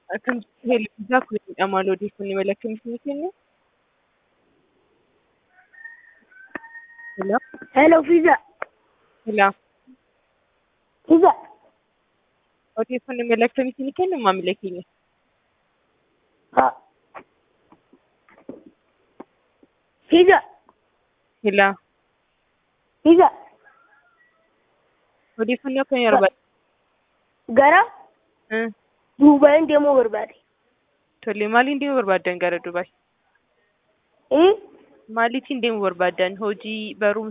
Akkam helbisaa kun maal odeeffannoo mala akkamiitiin kennu? Hello? Hello, Fiza. Hello? Fiza. Odeeffannoo mala akkamiitiin kennu maamila keenya? Ha. Fiza. Hello? Fiza. Odeeffannoo akkamii barbaadda? Gara Hmm. Duubaayin deemuu barbaade. Tole maaliin deemuu barbaaddan gara Dubaay? Eh? Maaliitiin deemuu barbaaddan? Hojii, barumsa?